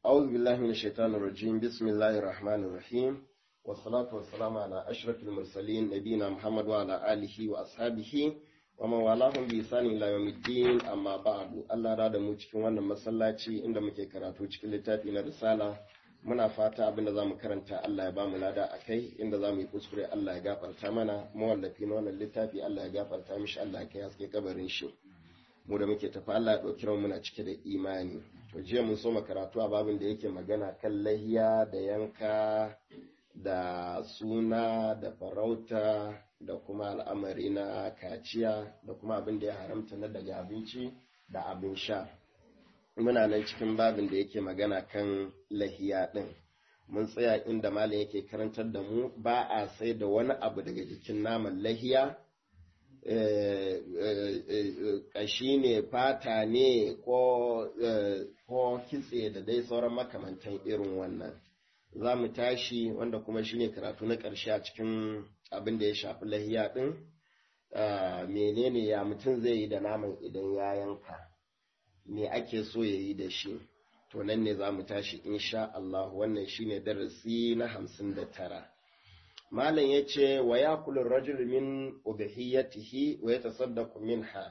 أعوذ بالله من الشيطان الرجيم بسم الله الرحمن الرحيم والصلاة والسلام على أشرف المرسلين نبينا محمد وعلى آله وأصحابه ومن والاهم بإحسان إلى يوم الدين أما بعد الله راد mu cikin wannan masallaci inda muke karatu cikin littafi na risala muna fata abin da zamu karanta Allah ya bamu lada akai inda zamu yi kuskure Allah ya gafarta mana mawallafi na wannan littafi Allah ya gafarta mishi Allah ya kai haske kabarin shi mu da muke tafi Allah ya ɗauki muna cike da imani to jiya mun so karatu a babin da yake magana kan lahiya da yanka da suna da farauta da kuma al'amari na kaciya da kuma abin da ya haramta na daga abinci da abin sha muna nan cikin babin da yake magana kan lahiya ɗin mun tsaya inda malam yake karantar da mu ba a sai da wani abu daga jikin naman lahiya ƙashi ne fata ne ko kitse da dai sauran makamantan irin wannan za mu tashi wanda kuma shine karatu na ƙarshe a cikin abin da ya shafi lahiya ɗin menene ya mutum zai yi da naman idan ya yanka me ake so ya yi da shi to nan ne za mu tashi insha Allah wannan shine darasi na hamsin da tara malam ya ce wa ya kula rajul min ubahiyatihi wa ya tasaddaku minha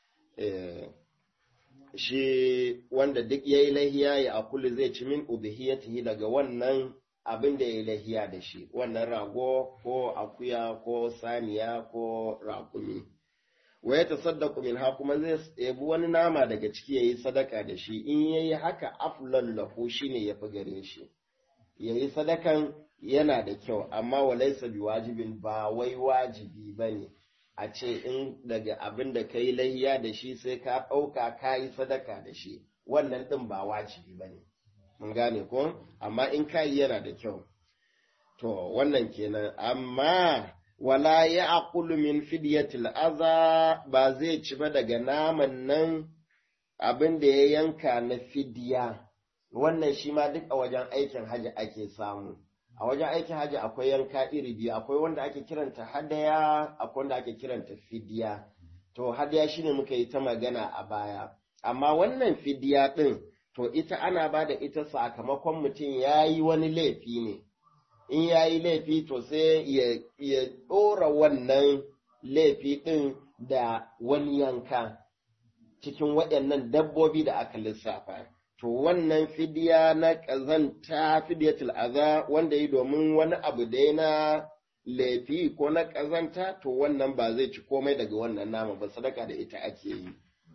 shi wanda duk ya yi lahiya ya akulu zai ci min ubahiyatihi daga wannan abin da ya yi lahiya da shi wannan rago ko akuya ko saniya ko raƙumi wa ya tasaddaku minha kuma zai ebi wani nama daga ciki ya yi sadaka da shi in ya yi haka aflan lahu shine ya fi gare shi ya yi sadakan yana da kyau amma walaisa bi wajibin ba wai wajibi ba ne a ce in daga abin da ka yi lahiya da shi sai ka ɗauka ka yi sadaka da shi wannan ɗin ba wajibi ba ne mun gane ko amma in ka yi yana da kyau to wannan kenan amma wala ya aqulu min fidyatil aza ba zai ci ba daga naman nan abin da ya yanka na fidiya wannan shi ma duk a wajen aikin hajji ake samu a wajen aikin hajji akwai yanka iri biyu akwai wanda ake kiranta hadaya akwai wanda ake kiranta fidiya to hadaya shine muka yi ta magana a baya amma wannan fidiya din to ita ana ba da ita sakamakon mutum ya yi wani laifi ne in ya yi laifi to sai ya ɗora wannan laifi ɗin da wani yanka cikin waɗannan dabbobi da aka lissafa to wannan fidiya na ƙazanta fidiyatul aza wanda yi domin wani abu da na laifi ko na ƙazanta to wannan ba zai ci komai daga wannan nama ba sadaka da ita ake yi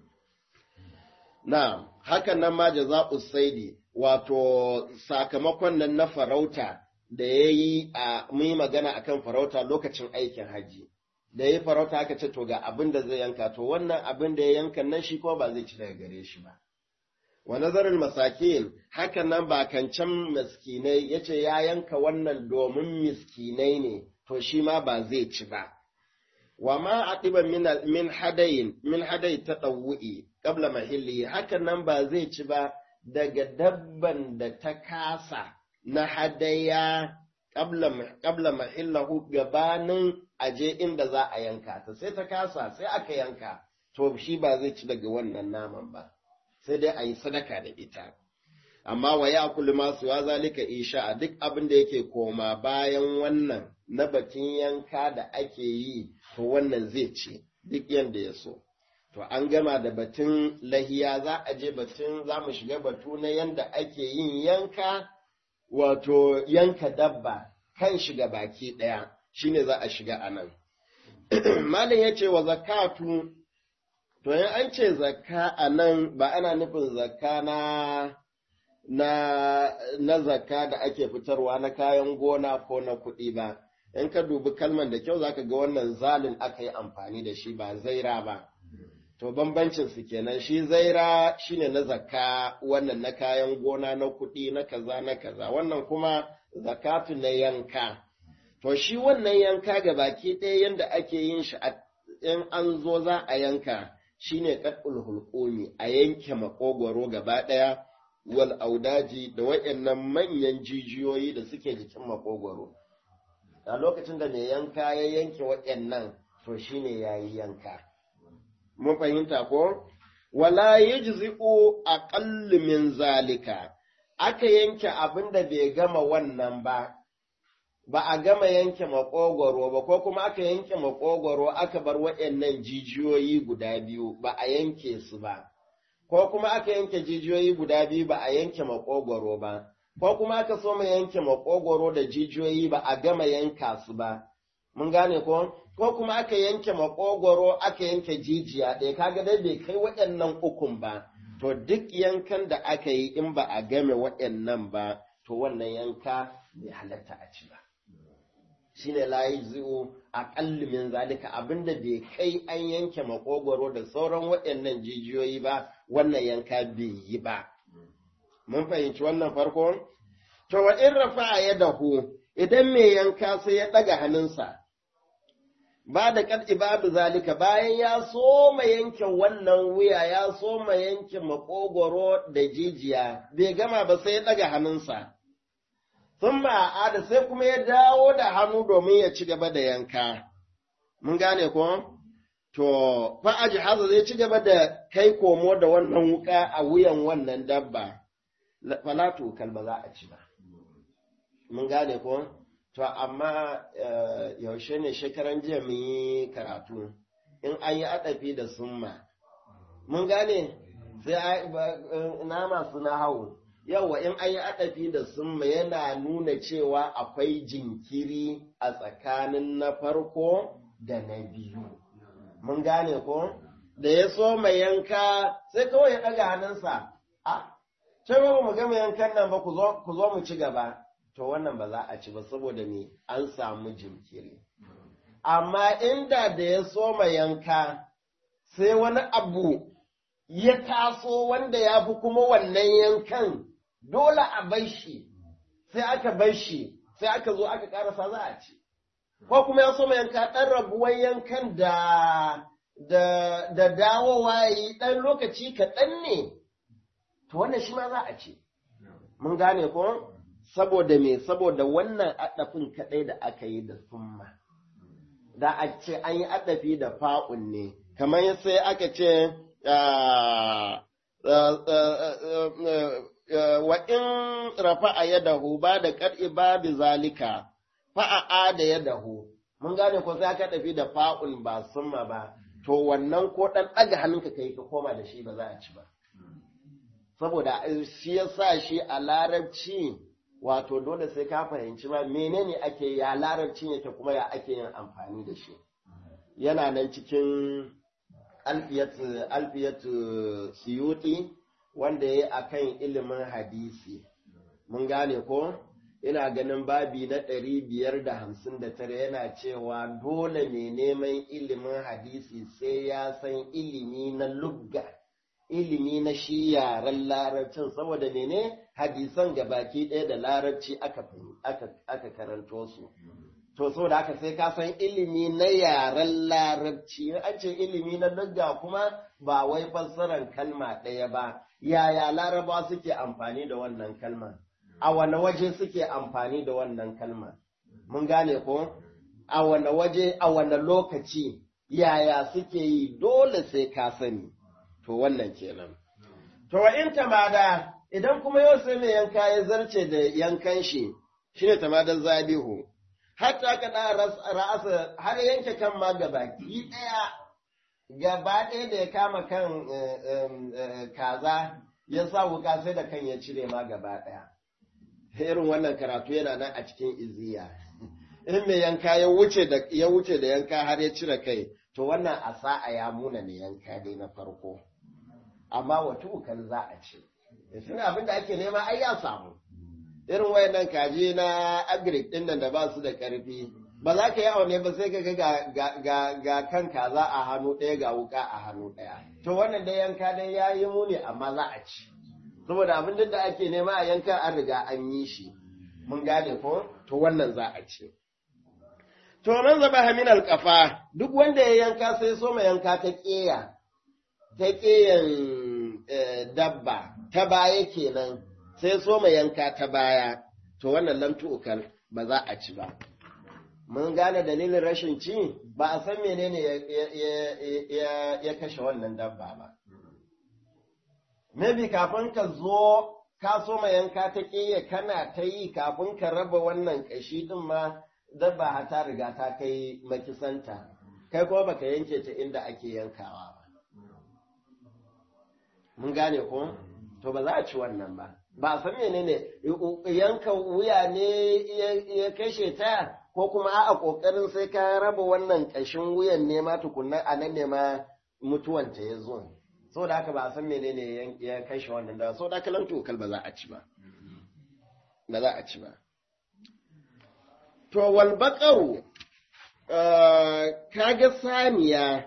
na hakan nan ma jaza'u saidi wato sakamakon nan na farauta da ya yi a mun magana akan farauta lokacin aikin haji da ya farauta aka ce to ga abin da zai yanka to wannan abin da ya yanka nan shi ko ba zai ci daga gare shi ba wa nazarin masakin hakan nan ba kancan miskinai ya ce ya yanka wannan domin miskinai ne to shi ma ba zai ci ba wa ma a ɗiban min hadayin min hadayi ta ɗau'i ƙabla mahilli hakan nan ba zai ci ba daga dabban da ta kasa na hadaya ƙabla mahillahu gabanin aje inda za a yanka ta sai ta kasa sai aka yanka to shi ba zai ci daga wannan naman ba sai dai a yi sadaka da ita. Amma wa ya kulli masu wa zalika isha a duk abin da yake koma bayan wannan na batun yanka da ake yi, to wannan zai ce duk yadda ya so. To an gama da batun lahiya za a je batun za mu shiga batu na yadda ake yin yanka, wato yanka dabba kan shiga baki ɗaya, shine za a shiga a nan. Malam ya ce wa zakatu To, yin an ce zakka a nan ba ana nufin zakka na, na, na zakka da ake fitarwa na kayan gona ko na kuɗi ba, in ka dubi kalman da kyau zaka ga wannan zalin aka yi amfani da shi ba zaira ba. To, bambancin su kenan shi zaira shine na zakka wannan na kayan gona na kuɗi na kaza na kaza, wannan kuma zakatu na yanka. To, shi wannan yanka ga baki ɗaya yadda ake yin shi in an zo za a yanka. shine qat'ul hulqumi a yanke makogwaro gaba ɗaya wal audaji da waɗannan manyan jijiyoyi da suke jikin makogwaro a lokacin da mai yanka ya yanke waɗannan to shine yayi yanka mun fahimta ko wala yajzi'u aqall min zalika aka yanke abin da bai gama wannan ba, ba a gama yanke makogwaro ba, ko kuma aka yanke makogwaro aka bar waɗannan jijiyoyi guda biyu ba a yanke su ba, ko kuma aka yanke jijiyoyi guda biyu ba a yanke makogwaro ba, ko kuma aka so mu yanke makogwaro da jijiyoyi ba a gama yanka su ba. Mun gane ko? Ko kuma aka yanke makogwaro aka yanke jijiya ɗaya, kaga dai bai kai waɗannan ukun ba. to duk yankan da aka yi in ba a game waɗannan ba, to wannan yanka bai halatta a ci ba. Shi ne layi zuwa a min zalika abinda bai kai an yanke makogwaro da sauran waɗannan jijiyoyi ba, wannan yanka bai yi ba. Mun fahimci wannan farko? To wa in rafa ya dahu, idan mai yanka sai ya ɗaga hannunsa, ba da ƙarƙi babu zalika bayan ya soma yanke wannan wuya ya soma yanke makogoro da jijiya bai gama ba sai ya ɗaga hannunsa sun ma'ada sai kuma ya dawo da hannu domin ya ci gaba da yanka mun gane ko to fa'aji haza zai ci gaba da kai komo da wannan wuka a wuyan wannan dabba falatu kalba za a ci ba mun gane ko To, amma yaushe ne shekaran jiya mun yi karatu, in an yi adafi da summa. Mun gane, sai na masu na hau, yawa in an yi adafi da summa yana nuna cewa akwai jinkiri a tsakanin na farko da na biyu. Mun gane ko? Da ya so mai yanka sai kawai ya ɗaga hannunsa, a, ce ba mu gama yankan nan ba ku zo mu ci gaba. to wannan ba za a ci ba saboda me an samu jinkiri. Amma inda da ya soma yanka sai wani abu ya taso wanda ya fi kuma wannan yankan dole a bai shi, sai aka bai shi, sai aka zo aka karasa za a ci. Ko kuma ya soma yanka ɗan rabuwan yankan da da, da dawowa yi ɗan lokaci kaɗan ne, to wannan shi ma za a ci. Mun gane ko? saboda me saboda wannan adafin kaɗai da aka yi da summa da a ce an yi adafi da fa'un ne kamar sai aka ce wa in rafa a yadahu ba da ƙar'i babu zalika fa'a da yadahu mun gane ko sai aka dafi da fa'un ba summa ba to wannan ko ɗan ɗaga hannunka kai ka koma da shi ba za a ci ba saboda shi ya sa shi a larabci wato dole sai ka fahimci ma menene ake ya larabcin yake kuma ya ake yin amfani da shi yana nan cikin alfiyatu siyuti wanda ya yi a kan ilimin hadisi mun gane ko ina ganin babi na ɗari biyar da hamsin da tara yana cewa dole mai neman ilimin hadisi sai ya san ilimi na lugga ilimi na shi yaren larabcin saboda mene hadisan gabaki ɗaya da larabci aka, aka, karanto su. To, saboda haka sai ka san ilimi na yaren larabci, an ce ilimi na lugga kuma ba wai fassarar kalma ɗaya ba, yaya laraba suke amfani da wannan kalma, a wane waje suke amfani da wannan kalma. Mun gane ko? A wane waje, a wane lokaci, yaya suke yi dole sai ka sani. to wannan kenan. To wa in tamada idan kuma yau sai mai yanka ya zarce da yankan shi shine tamadan zabihu hatta ka da ra'asa har yanke kan ma gaba ki daya gaba ɗaya da ya kama kan kaza ya sa wuka sai da kan ya cire ma gaba ɗaya. Irin wannan karatu yana nan a cikin iziya. In mai yanka ya wuce da ya wuce da yanka har ya cire kai, to wannan a sa'a ya muna ne yanka dai na farko. amma wata ukan za a ce. Sun abin da ake nema ai ya samu. Irin wayannan kaji na agric ɗin nan da ba su da ƙarfi, ba za ka yi aune ba sai ka ga ga kan kaza a hannu ɗaya ga wuka a hannu ɗaya. To wannan dai yanka dai ya yi muni amma za a ci. Saboda abin da ake nema a yanka an riga an yi shi. Mun gane ko? To wannan za a ci. To nan zaba hamin alƙafa duk wanda ya yanka sai so ma yanka ta ƙeya. ta ƙeyan dabba ta baya kenan sai so mai yanka ta baya to wannan lamtu ukal ba za a ci ba mun gane dalilin rashin ci ba a san menene ya kashe wannan dabba ba maybe kafin ka zo ka so ma yanka ta ƙeya kana ta yi kafin ka raba wannan ƙashi ɗin ma dabba ta riga ta kai makisanta kai kuma baka yanke ta inda ake yankawa ba mun gane ko to ba za a ci wannan ba ba a san menene yanka wuya ne ya kashe ta ko kuma a kokarin sai ka raba wannan ƙashin wuyan ne ma tukunna a nan ne ma mutuwanta ya zo saboda haka ba a san menene ya kashe wannan da saboda haka lan tokal ba za a ci ba ba za a ci ba to wal baqaru kaga saniya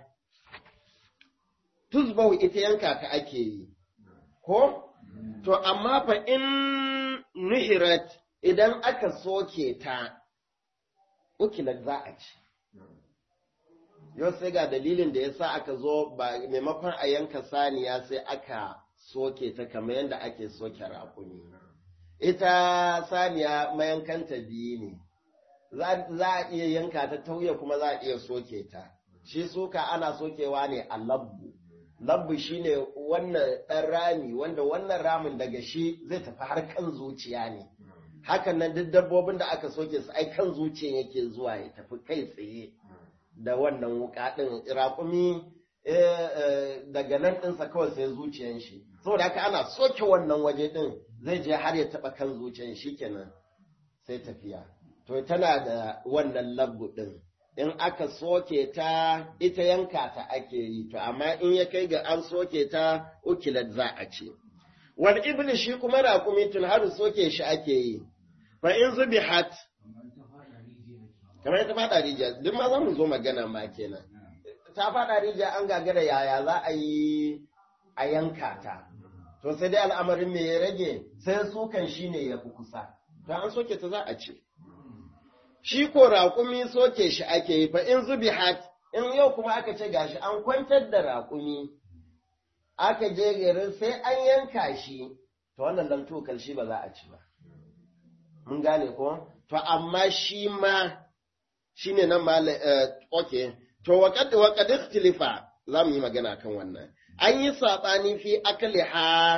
tuzbau ita yanka ta ake yi ko to amma fa in nuhirat idan aka soke ta ukilat za a ci yau sai ga dalilin da ya sa aka zo ba maimakon a yanka saniya sai aka soke ta kamar yadda ake soke raƙumi ita saniya mayankanta biyu ne za a iya yanka ta tauye kuma za a iya soke ta shi suka ana sokewa ne a labbu labbu shine wannan ɗan rami wanda wannan ramin daga shi zai tafi har kan zuciya ne hakan nan duk dabbobin da aka soke su ai kan zuciya yake zuwa ya tafi kai tsaye da wannan wuka ɗin raƙumi daga nan ɗinsa kawai sai zuciyan shi saboda haka ana soke wannan waje ɗin zai je har ya taɓa kan zuciyan shi kenan sai tafiya to tana da wannan labbu ɗin in aka soke ta ita yanka ta ake yi to amma in ya kai ga an soke ta ukilat za a ce wal ibli shi kuma raƙumi tun har soke shi ake yi fa in zubihat kamar ta faɗa rijiya duk ma za mu zo magana ma kenan ta faɗa rijiya an gagara yaya za a yi a yanka ta to sai dai al'amarin me ya rage sai sukan shi ne ya fi kusa to an soke ta za a ce shi ko raƙumi soke shi ake yi fa in zubi hat in yau kuma aka ce gashi an kwantar da raƙumi aka je garin sai an yanka shi to wannan dan tokal shi ba za a ci ba mun gane ko to amma shi ma shine nan ma okay to waqad waqad ikhtilifa za mu yi magana kan wannan an yi saɓani fi akaliha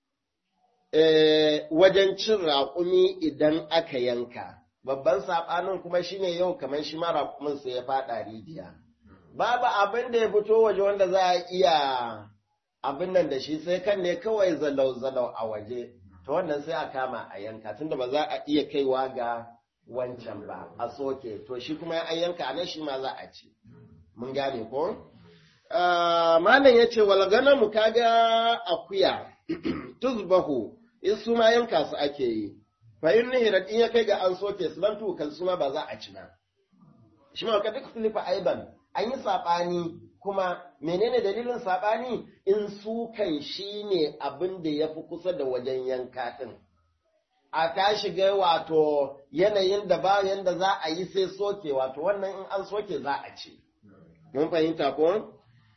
wajen cin raƙumi idan aka yanka babban saɓanin kuma shine yau kamar shi ma raƙumin sai ya faɗa rijiya babu abin da ya fito waje wanda za a iya abin nan da shi sai kan ne kawai zalau-zalau a waje to wannan sai a kama a yanka tunda ba za a iya kaiwa ga wancan ba a soke to shi kuma an yanka nan shi ma za a ci mun gane ko malam ya ce walgana mu kaga akuya tuzbahu in su ma yanka su ake yi fa in nihirat in ya kai ga an soke su lan tukal su ma ba za a ci ba shi ma ka duk filifa aiban an yi saɓani kuma menene dalilin saɓani in su kan shi ne abin da ya fi kusa da wajen yanka ɗin a ta shiga wato yanayin da ba yanda za a yi sai soke wato wannan in an soke za a ce mun fahimta ko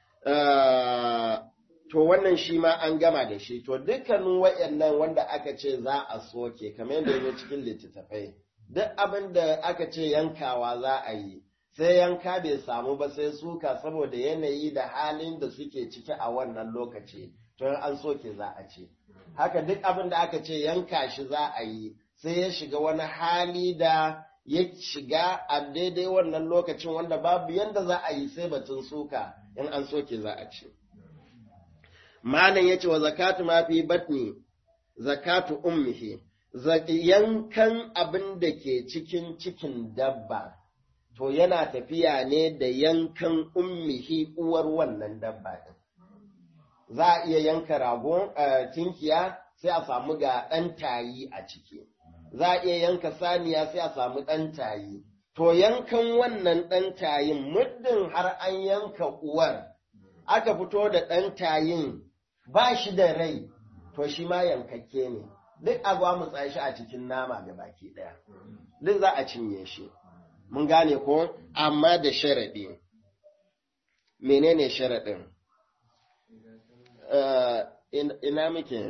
to wannan shi ma an gama da shi to dukkanin wayannan wanda aka ce za a soke kamar yadda yake cikin littattafai duk abin da aka ce yankawa za a yi sai yanka bai samu ba sai suka saboda yanayi da halin da suke ciki a wannan lokaci to an soke za a ce haka duk abin da aka ce yanka shi za a yi sai ya shiga wani hali da ya shiga a daidai wannan lokacin wanda babu yanda za a yi sai batun suka in an soke za a ce malam ya ce wa zakatu ma fi batni zakatu ummihi yankan abin da ke cikin cikin dabba to yana tafiya ne da yankan ummihi uwar wannan dabba ɗin. Za a iya yanka ragon tinkiya sai a samu ga ɗan tayi a ciki, za a iya yanka saniya sai a samu ɗan tayi. To yankan wannan ɗan tayin muddin har an yanka uwar, aka fito da ɗan tayin ba shi da rai, to shi ma yankakke ne. Duk a mu shi a cikin nama ga baki ɗaya, duk za a cinye shi. mun gane ko amma da sharaɗi menene sharaɗin ina muke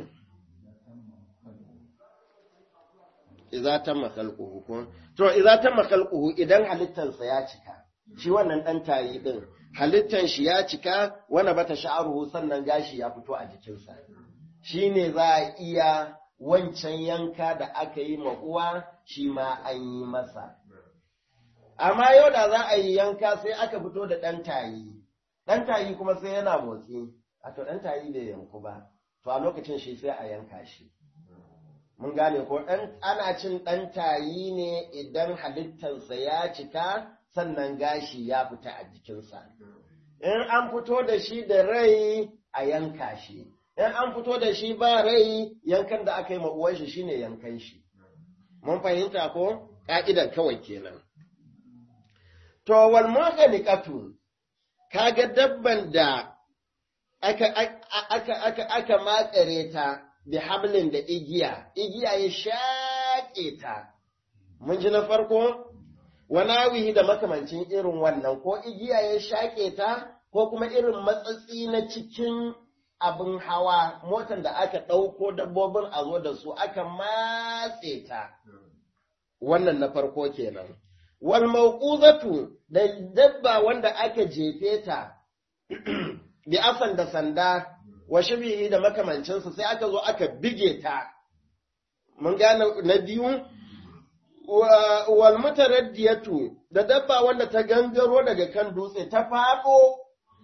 iza ta makalƙuhu ko to iza ta makalƙuhu idan halittarsa ya cika shi wannan ɗan tayi ɗin halittar shi ya cika wani bata sha'aruhu sannan gashi ya fito a jikinsa shi ne za a iya wancan yanka da aka yi ma uwa shi ma an yi masa. Amma yau da za a yi yanka sai aka fito da ɗan tayi, ɗan tayi kuma sai yana motsi, a to ɗan tayi bai yanku ba, to a lokacin shi sai a yanka shi. Mun gane ko ɗan ana cin ɗan tayi ne idan halittarsa ya cika sannan gashi ya fita a jikinsa. In an fito da shi da rai a yanka shi. in an fito da shi ba rai yankan da aka yi uwan shi shine yankan shi mun fahimta ko ka'idar kawai kenan to wal mughaniqatu kaga dabban da aka aka aka aka makare ta bi hablin da igiya igiya ya shaƙe ta mun ji na farko wanawihi da makamancin irin wannan ko igiya ya shaƙe ta ko kuma irin matsatsi na cikin abin hawa motar da aka ɗauko dabbobin a zo da su aka matse ta wannan na farko kenan wal mauquzatu da dabba wanda aka jefe ta bi asan da sanda wa shibihi da makamancinsa sai aka zo aka bige ta mun gane na biyu wal mutaraddiyatu da dabba wanda ta gangaro daga kan dutse ta faɗo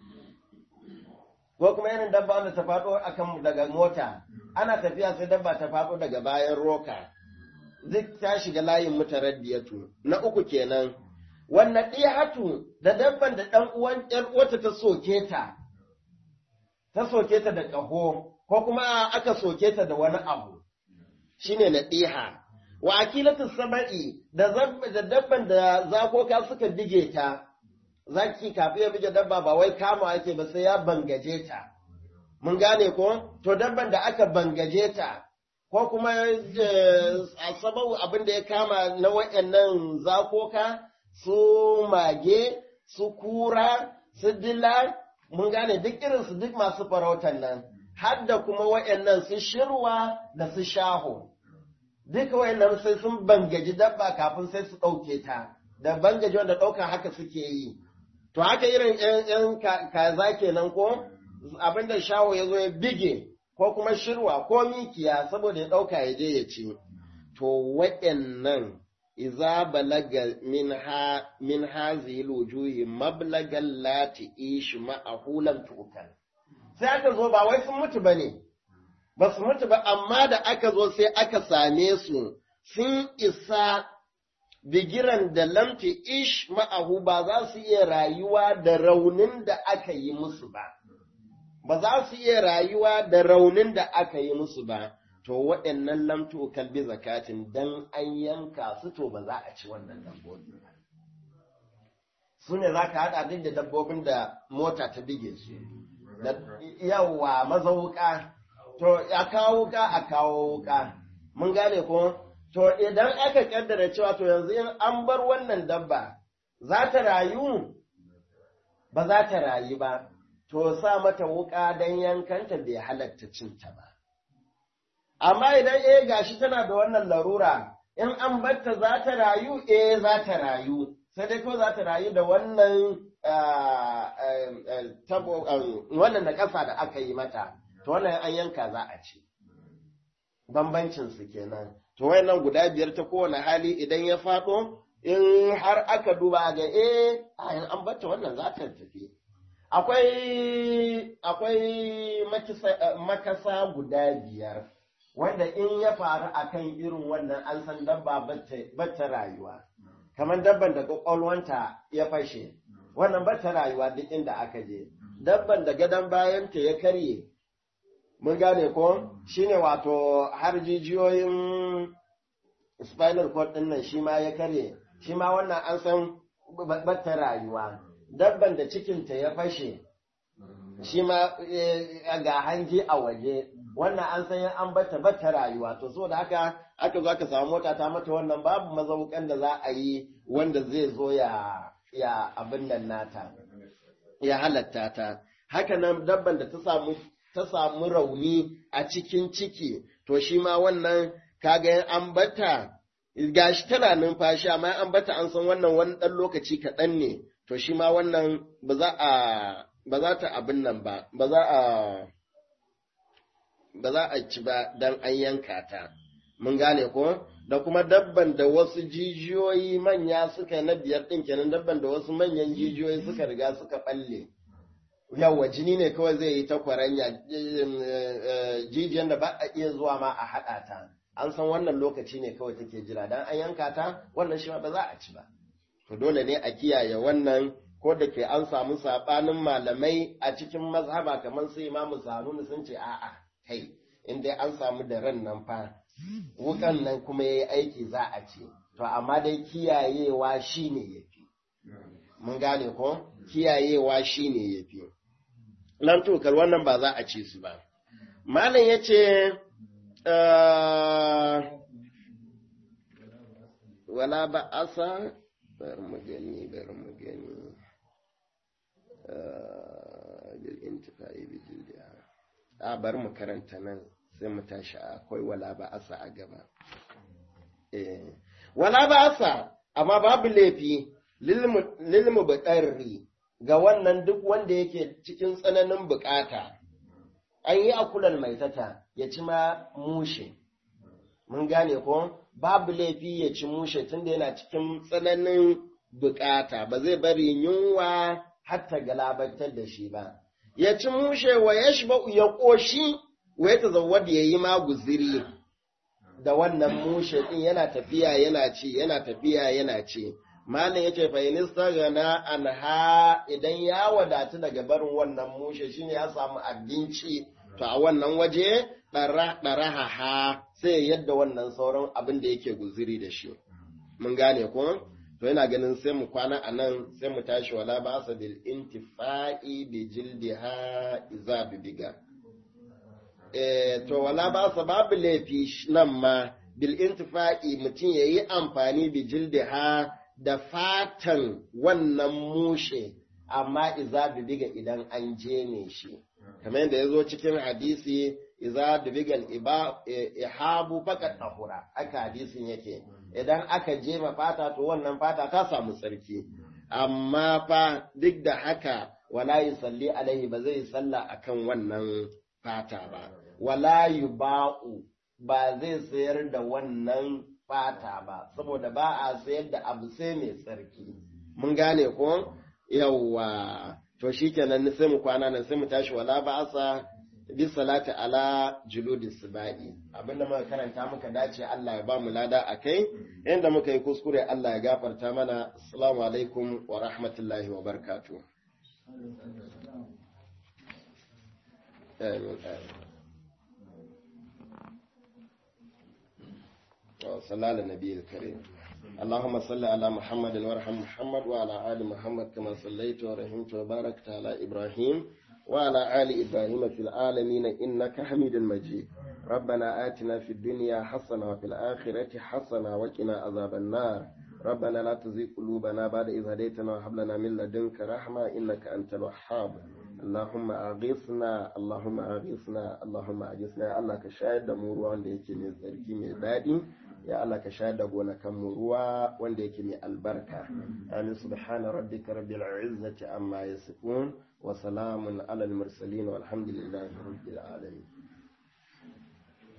ko kuma irin dabba wanda ta faɗo akan daga mota ana tafiya sai dabba ta faɗo daga bayan roka duk ta shiga layin mutaraddiyatu na uku kenan wannan ɗiyatu da dabban da ɗan uwan ƴar uwata ta soke ta ta soke ta da ƙaho ko kuma aka soke ta da wani abu shine na ɗiha wa akilatu saba'i da da dabban da zakoka suka bige ta zaki kafin ya bige dabba ba wai kama ake ba sai ya bangaje ta mun gane ko to dabban da aka bangaje ta ko kuma a sabau abin da ya kama na waɗannan zakoka su mage su kura su dila mun gane duk irin su duk masu farautan nan har da kuma waɗannan su shirwa da su shaho duka wayannan sai sun bangaji dabba kafin sai su ɗauke ta da bangaji wanda ɗauka haka suke yi to haka irin ‘yan kaza kenan ko abinda shawo ya zo ya bige ko kuma shirwa ko mikiya saboda ya ɗauka ya je ya ci to waɗannan iza balaga min ha min hazihi wujuhi mablagal lati ish ma'ahu lam tukal sai aka zo ba wai sun mutu bane ba su mutu ba amma da aka zo sai aka same su sun isa bigiran da lamti ish ma'ahu ba za su iya rayuwa da raunin da aka yi musu ba ba za su iya rayuwa da raunin da aka yi musu ba to waɗannan lamtu kalbi zakatin dan an yanka su to ba za a ci wannan dabbobi ba su ne za ka haɗa duk da dabbobin da mota ta bige su yawa mazauka to a kawo wuka a kawo wuka mun gane ko to idan aka kaddara cewa to yanzu in an bar wannan dabba za ta rayu ba za ta rayu ba to sa mata wuka don yankanta bai halatta cinta ba amma idan eh gashi tana da wannan larura in an batta za ta rayu eh za ta rayu sai dai ko za ta rayu da wannan wannan na ƙasa da aka yi mata to wannan an yanka za a ci bambancin su kenan to wayannan guda biyar ta kowane hali idan ya faɗo in har aka duba ga eh ayin an bata wannan za ta tafi akwai akwai makasa guda biyar wanda in ya faru akan irin wannan an san dabba bata rayuwa kamar dabban da kwakwalwanta ya fashe wannan bata rayuwa duk inda aka je dabban da gadon bayanta ya karye mun gane ko shine wato har jijiyoyin spinal cord din nan shi ma ya karye shi ma wannan an san bata rayuwa dabban da cikinta ya fashe shi ma ga hanji a waje wannan an san an bata bata rayuwa to so da haka aka zo aka samu mota ta mata wannan babu mazaukan da za a yi wanda zai zo ya ya abin nan nata ya halatta ta haka nan dabban da ta samu ta samu rauni a cikin ciki to shi ma wannan kaga an bata gashi tana numfashi amma an bata an san wannan wani ɗan lokaci kaɗan ne to shi ma wannan ba za a ba za ta abin nan ba ba za a ba za a ci ba dan an yanka ta mun gane ko da kuma dabban da wasu jijiyoyi manya suka na biyar ɗin kenan dabban da wasu manyan jijiyoyi suka riga suka balle yawa jini ne kawai zai yi ta kwaranya jijiyan da ba a iya zuwa ma a haɗa ta an san wannan lokaci ne kawai take jira dan an yanka ta wannan shi ba za a ci ba to dole ne a kiyaye wannan ko da ke an samu sabanin malamai a cikin mazhaba kamar su imamu zanuni sun ce a'a kai in dai an samu da ran nan fa wukan nan kuma yayi aiki za a ce to amma dai kiyayewa shine yafi mun gane ko kiyayewa shine yafi nan tokar wannan ba za a ce su ba malam yace wala ba asa bari mu gani bari mu gani bil intifa'i bi jildiha a bari mu karanta nan sai mu tashi akwai wala ba asa a gaba eh wala ba asa amma babu laifi lil mubadarri ga wannan duk wanda yake cikin tsananin bukata an yi akulan maitata ya ci ma mushe mun gane ko babu laifi ya ci mushe tunda yana cikin tsananin bukata ba zai bari yunwa hatta galabatar da shi ba ya ci mushe wa ya ya ƙoshi wa ya tazawwada ya yi ma guziri da wannan mushe ɗin yana tafiya yana ci yana tafiya yana ci malam ya ce fa'inista gana anha idan ya wadatu daga barin wannan mushe shine ya samu abinci to a wannan waje ɗaraha sai yadda wannan sauran abin da yake guziri da shi mun gane ko to yana ganin sai mu kwana a nan sai mu tashi wala ba sa bil intifa'i bi jildiha iza bibiga eh to wala ba sa babu laifi nan ma bil intifa'i mutum yayi amfani bi jildiha da fatan wannan mushe amma iza bibiga idan an jeme shi kamar yadda ya zo cikin hadisi iza bibigal ihabu fakat tahura aka hadisin yake idan aka jema fata to wannan fata ta samu tsarki amma fa duk da haka wala yusalli alaihi ba zai salla akan wannan fata ba wala yuba'u ba zai sayar da wannan fata ba saboda ba a sayar da abu sai mai tsarki mun gane ko yawwa to shikenan sai mu kwana nan sai mu tashi wala ba'asa bi salati ala juludi sibai abinda muka karanta muka dace Allah ya ba mu lada akai inda muka yi kuskure Allah ya gafarta mana assalamu alaikum wa rahmatullahi wa barakatuh amin صلى على النبي الكريم اللهم صل على محمد وارحم محمد وعلى آل محمد كما صليت ورحمت وباركت على إبراهيم وعلى آل إبراهيم في العالمين إنك حميد مجيد ربنا آتنا في الدنيا حسنة وفي الآخرة حسنة وقنا عذاب النار ربنا لا تزغ قلوبنا بعد إذ هديتنا وهب لنا من لدنك رحمة إنك أنت الوهاب اللهم أغثنا اللهم أغثنا اللهم أغثنا الله كشاهد mu ruwa wanda yake mai tsarki mai daɗi ya Allah ka shayar da gonakan mu ruwa wanda yake mai albarka amin subhana rabbika rabbil izzati amma yasifun wa salamun alal mursalin walhamdulillahi rabbil alamin